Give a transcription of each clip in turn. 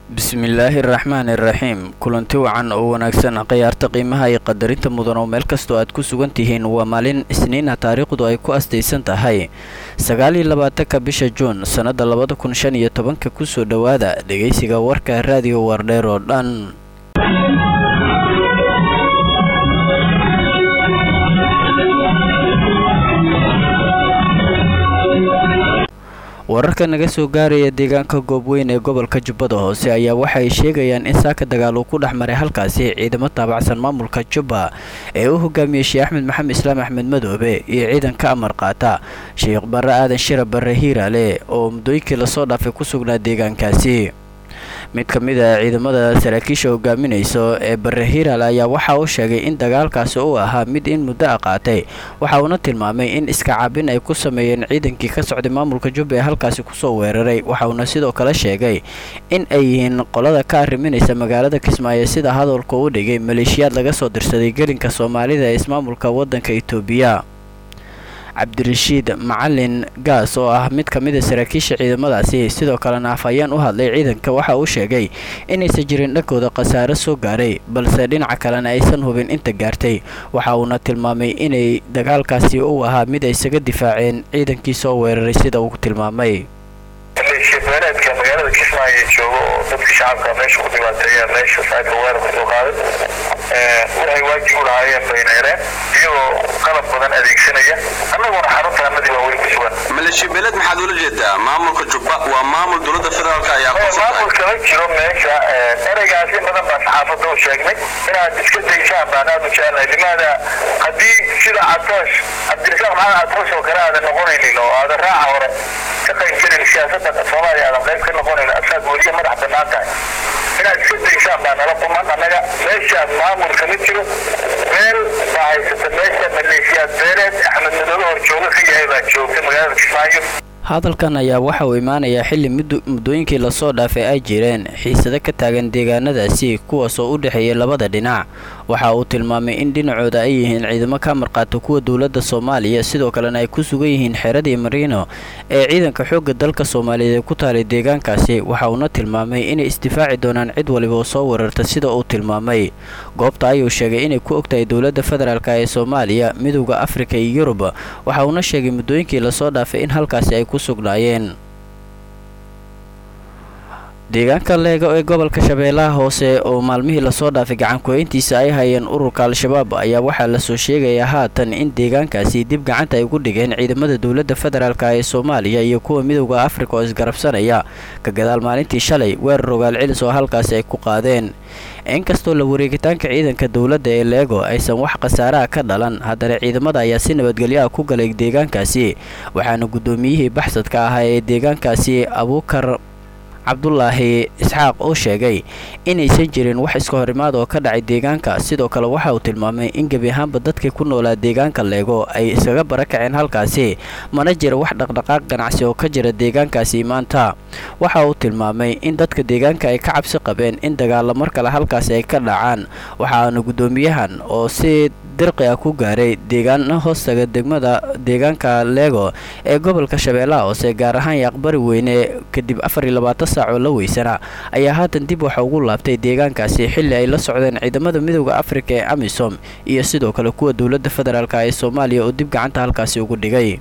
bismillaahi araxmaan iraxiim kulanti wacan oo wanaagsan khiyaarta qiimaha iyo qadarinta mudan oo meel kastoo aad ku sugan tihiin waa maalin isniina taariikhdu ay ku astaysan tahay sagaal iyo labaatanka bisha juun sannada labada kun shan iyo tobanka kusoo dhowaada dhegaysiga warka raadiyo wardheer oo dhan wararka naga soo gaaraya deegaanka goobweyn ee gobolka jubbada hoose ayaa waxa ay sheegayaan in saaka dagaal uu ku dhex maray halkaasi ciidamo taabacsan maamulka jubba ee u hogaamiyey sheekh axmed maxamed islaam axmed madoobe iyo ciidan ka amar qaata sheekh barre aadan shira barre hiiraale oo muddooyinkii lasoo dhaafay ku sugnaa deegaankaasi mid ka mid a ciidamada saraakiisha hogaaminayso ee barre hiiraal ayaa waxa uu sheegay in dagaalkaasi uu ahaa mid in muddo a qaatay waxa uuna tilmaamay in iska cabin ay ku sameeyeen ciidankii ka socday maamulka jubba ee halkaasi kusoo weeraray waxa uuna sidoo kale sheegay in ay yihiin qolada ka arriminaysa magaalada kismaayo sida hadalka u dhigay maleeshiyaad laga soo dirsaday gelinka soomaalida ee ismaamulka waddanka itoobiya cabdirashiid macalin gaas oo ah mid ka mid a saraakiisha ciidamadaasi sidoo kalena afhayeen u hadlay ciidanka waxa uu sheegay inaysan jirin dhankooda khasaare soo gaaray balse dhinaca kalena aysan hubin inta gaartay waxa uuna tilmaamay inay dagaalkaasi uu ahaa mid ay isaga difaaceen ciidankii soo weeraray sida uu tilmaamay beeleedka magaalada kismaayo joogo oo dadka shacabka meesha ku dhibaateeya meesha saaka weerarka soo qaaday waxay waajib u lahaayeen bayneereen iyagoo qalab badan adeegsanaya annaguna xaruntaanadii waa weli ku sugan maleeshiya beeleed maxaad ula jeedaa maamulka jubba waa maamul dowladda federaalk ayaa maamul kama jiro meesha ereygaas in badan baan saxaafadda u sheegnay inaad iska daysaan baan aad u jeclahay limaada haddii sida catoosh cabdirasaaq maxamed catoosh oo kale aadan noqonaynin oo aadan raaca hore ka qaybgelin siyaasadda soomaaliya aadan qayb ka noqonayn asaad weliya madax bannaan tahay inaad iska daysaan baa nala quman annaga meeshaas maamul kama jiro beel baa haysata meesha maleeshiyaad beeleed axmed madoobe hor jooga ka yahay baa joogta magaalada kismaayo hadalkan ayaa waxa uu imaanayaa xilli muddooyinkii lasoo dhaafay ay jireen xiisado ka taagan deegaanadaasi kuwaas oo u dhexeeyay labada dhinac waxa uu tilmaamay in dhinacooda ay yihiin ciidamo ka marqaata kuwa dowladda soomaaliya sidoo kalena ay ku sugan yihiin xeradii mariino ee ciidanka xoogga dalka soomaaliyeed ee ku taalay deegaankaasi waxa uuna tilmaamay inay isdifaaci doonaan cid waliba oo soo weerarta sida uu tilmaamay goobta ayuu sheegay inay ku ogtahay dowladda federaalk ee soomaaliya midowda afrika iyo yurub waxa uuna sheegay muddooyinkii lasoo dhaafay in halkaasi ay ku sugnaayeen deegaanka leega ee gobolka shabeellaha hoose oo maalmihii lasoo dhaafay gacanku-eyntiisa ay hayeen ururka al-shabaab ayaa waxaa lasoo sheegayaa haatan in deegaankaasi dib gacanta ay ugu dhigeen ciidamada dowladda federaalk ee soomaaliya iyo kuwa midowda afrika oo isgarabsanaya ka gadaal maalintii shalay weerar rogaal celis oo halkaasi ay ku qaadeen inkastoo la wareegitaanka ciidanka dowladda ee leego aysan wax khasaaraha ka dhalan haddana ciidamada ayaa si nabadgelyo ah ku galay deegaankaasi waxaana guddoomiyihii baxsadka ahaa ee deegaankaasi abuukar cabdulaahi isxaaq oo sheegay inaysan jirin wax iska horimaad oo ka dhacay deegaanka sidoo kale waxa uu tilmaamay in gebi ahaanba dadkii ku noolaa deegaanka leego ay iskaga barakaceen halkaasi mana jira wax dhaqdhaqaaq ganacsi oo ka jira deegaankaasi maanta waxa uu tilmaamay in dadka deegaanka ay ka cabsi qabeen in dagaalo mar kale halkaasi ay ka dhacaan waxaana guddoomiyahan oo si dirqi ah ku gaaray deegaano hoostaga degmada deegaanka leego ee gobolka shabeellaha hoose gaar ahaan yaaqbari weyne kadib afar iyo labaatan saac oo la weysana ayaa haatan dib waxa ugu laabtay deegaankaasi xilli ay la socdeen ciidamada midowda afrika ee amisom iyo sidoo kale kuwa dowladda federaalk ee soomaaliya oo dib gacanta halkaasi ugu dhigay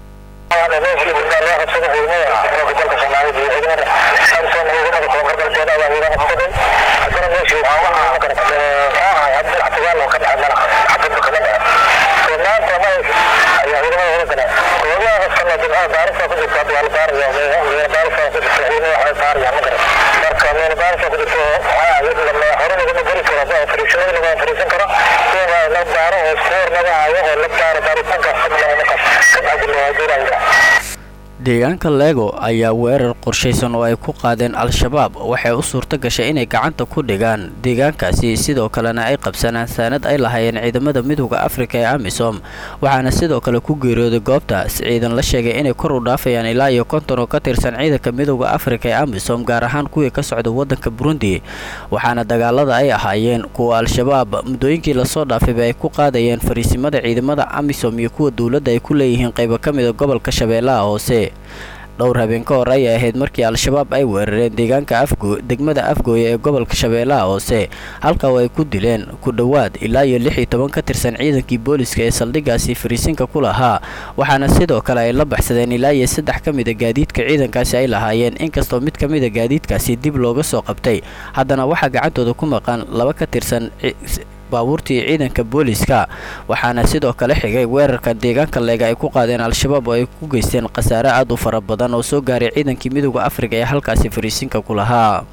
deegaanka leego ayaa weerar qorshaysan oo ay ku qaadeen al-shabaab waxay u suurto gashay inay gacanta ku dhigaan deegaankaasi sidoo kalena ay qabsanaan saanad ay lahaayeen ciidamada midowda afrika ee amisom waxaana sidoo kale ku geeriyooday goobtaas ciidan la sheegay inay kor u dhaafayaan ilaa iyo konton oo ka tirsan ciidanka midowda afrika ee amisom gaar ahaan kuwii ka socda waddanka burundi waxaana dagaalada ay ahaayeen kuwa al-shabaab muddooyinkii lasoo dhaafayba ay ku qaadayeen fariisimada ciidamada amisom iyo kuwa dowladda ay ku leeyihiin qaybo ka mida gobolka shabeellaha hoose dhowr habeen ka hor ayay ahayd markii al-shabaab ay weerareen deegaanka afgo degmada afgooya ee gobolka shabeellaha hoose halka oo ay ku dileen ku dhowaad ilaa iyo lix iyo toban ka tirsan ciidankii booliska ee saldhiggaasi fariisinka ku lahaa waxaana sidoo kale ay la baxsadeen ilaa iyo saddex ka mida gaadiidka ciidankaasi ay lahaayeen inkastoo mid ka mida gaadiidkaasi dib looga soo qabtay haddana waxaa gacantooda ku maqan laba ka tirsan baabuurtii ciidanka booliska waxaana sidoo kale xigay weerarka deegaanka leega ay ku qaadeen al-shabaab oo ay ku geysteen khasaare aad u fara badan oo soo gaaray ciidankii midooda afrika ee halkaasi fariisinka ku lahaa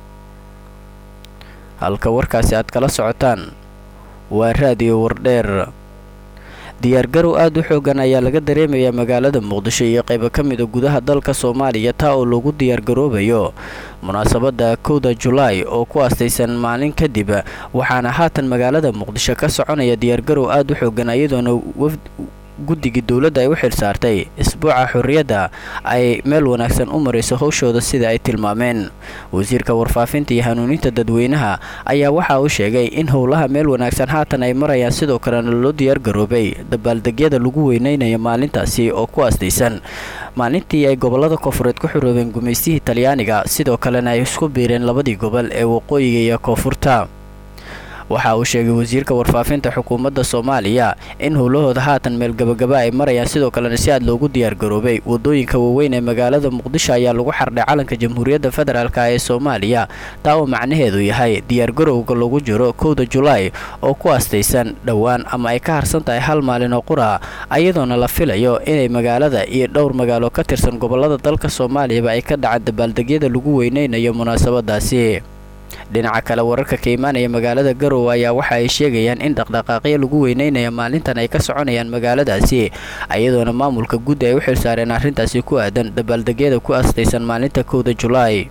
halka warkaasi aad kala socotaan waa raadiyo wardheer diyaargarow aad u xoogan ayaa laga dareemayaa magaalada muqdisho iyo qaybo ka mida gudaha dalka soomaaliya taa oo lagu diyaargaroobayo munaasabadda kowda julaay oo ku aastaysan maalin kadib waxaana haatan magaalada muqdisho ka soconaya diyaargarow aad u xoogan iyadoona guddigii dowladda ay u xil saartay isbuuca xorriyadda ay meel wanaagsan u marayso howshooda sida ay tilmaameen wasiirka warfaafinta iyo hanuuninta dadweynaha ayaa waxa uu sheegay in howlaha meel wanaagsan haatan ay marayaan sidoo kalena loo diyaargaroobay dabaaldegyada lagu weyneynayo maalintaasi oo ku aastaysan maalintii ay gobollada koonfureed ku xuroobeen gumaystihii talyaaniga sidoo kalena ay isku biireen labadii gobol ee waqooyiga iyo koonfurta waxa uu sheegay wasiirka warfaafinta xukuumadda soomaaliya in howlahooda haatan meel gabagaba ay marayaan sidoo kalena si aad loogu diyaargaroobay wadooyinka waaweyn ee magaalada muqdisho ayaa lagu xardhay calanka jamhuuriyadda federaalk ee soomaaliya taa oo macnaheedu yahay diyaargarowga lagu jiro kowda julaay oo ku aastaysan dhowaan ama ay ka harsan tahay hal maalin oo qura iyadoona la filayo inay magaalada iyo dhowr magaalo ka tirsan gobollada dalka soomaaliyaba ay ka dhacaan dabaaldegyada lagu weyneynayo munaasabadaasi dhinaca kale wararka ka imaanaya magaalada garowe ayaa waxa ay sheegayaan in dhaqdhaqaaqyo lagu weyneynayo maalintan ay ka soconayaan magaaladaasi iyadoona maamulka guddi ay u xilsaareen arrintaasi ku aadan dabaaldegyada ku astaysan maalinta kowda julaay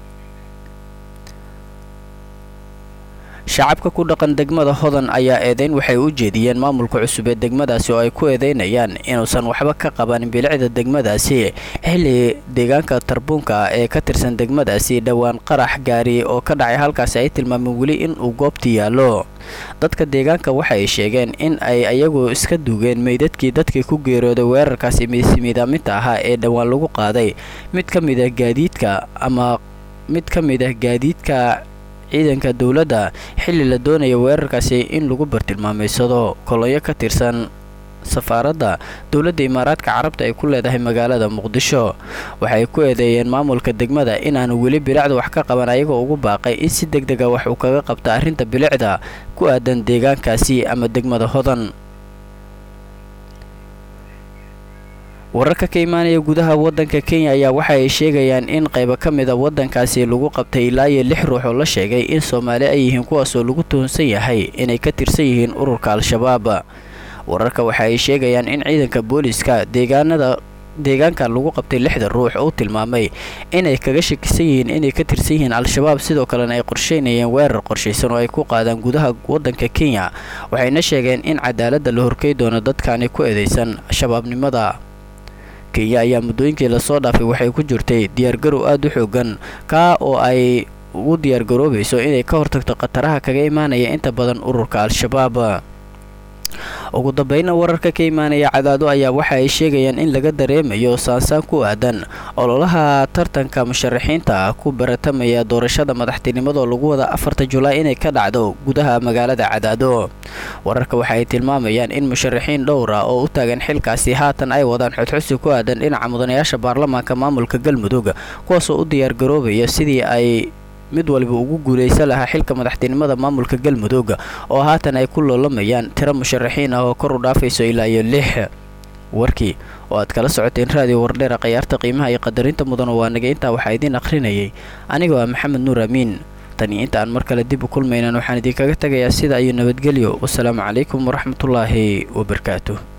shacabka ku dhaqan degmada hodan ayaa eedeyn waxay u jeediyeen maamulka cusub ee degmadaasi oo ay ku eedeynayaan inuusan waxba ka qabanin bilicda degmadaasi xilli deegaanka tarbuunka ee ka tirsan degmadaasi dhowaan qarax gaari oo ka dhacay halkaasi ay tilmaameen weli in uu goobti yaallo dadka deegaanka waxa ay sheegeen in ay ayagu iska duugeen meydadkii dadkii ku geerooday weerarkaasi miidaaminta ahaa ee dhowaan lagu qaaday mid ka mid ah gaadiidka ama mid ka mid ah gaadiidka ciidanka dowladda xilli la doonaya weerarkaasi in lagu bartilmaameysado kolonyo ka tirsan safaaradda dowladda imaaraadka carabta ay ku leedahay magaalada muqdisho waxay ku eedeeyeen maamulka degmada inaanu weli bilicda wax ka qaban ayagoo ugu baaqay in si deg dega wax uu kaga qabta arrinta bilicda ku aadan deegaankaasi ama degmada hodan wararka ka imaanaya gudaha waddanka kenya ayaa waxa ay sheegayaan in qaybo ka mid a waddankaasi lagu qabtay ilaa iyo lix ruux oo la sheegay in soomaali ay yihiin kuwaasoo lagu tuhunsan yahay inay ka tirsan yihiin ururka al-shabaab wararka waxa ay sheegayaan in ciidanka booliska deegaanada deegaanka lagu qabtay lixda ruux oo tilmaamay inay kaga shakisan yihiin inay ka tirsan yihiin al-shabaab sidoo kalena ay qorsheynayeen weerar qorshaysan oo ay ku qaadaan gudaha waddanka kenya waxayna sheegeen in cadaaladda la horkey doono dadkaani ku eedeysan shabaabnimada kenya ayaa muddooyinkii lasoo dhaafay waxay ku jirtay diyaargarow aad u xoogan kaa oo ay ugu diyaargaroobayso inay ka hortagto khataraha kaga imaanaya inta badan ururka al-shabaab ugu dambayna wararka ka imaanaya cadaado ayaa waxa ay sheegayaan in laga dareemayo saansaan ku aadan ololaha tartanka musharaxiinta ku baratamaya doorashada madaxtinimadoo lagu wada afarta julaay inay ka dhacdo gudaha magaalada cadaado wararka waxa ay tilmaamayaan in musharaxiin dhowra oo u taagan xilkaasi haatan ay wadaan xodxosi ku aadan dhinaca mudanayaasha baarlamaanka maamulka galmudug kuwaasoo u diyaargaroobaya sidii ay mid waliba ugu guulaysan lahaa xilka madaxtinimada maamulka galmudug oo haatan ay ku loolamayaan tiro musharaxiin ah oo kor u dhaafayso ilaa iyo lix warkii oo aad kala socoteen raadiyo wardheera khayaarta qiimaha iyo qadarinta mudan oo waanaga intaa waxaa idiin akhrinayay aniga waa maxamed nuur amiin tani inta aan mar kale dib u kulmaynan waxaan idinkaga tegayaa sida iyo nabadgelyo wasalaamu calaykum waraxmatullaahi wabarakaatuh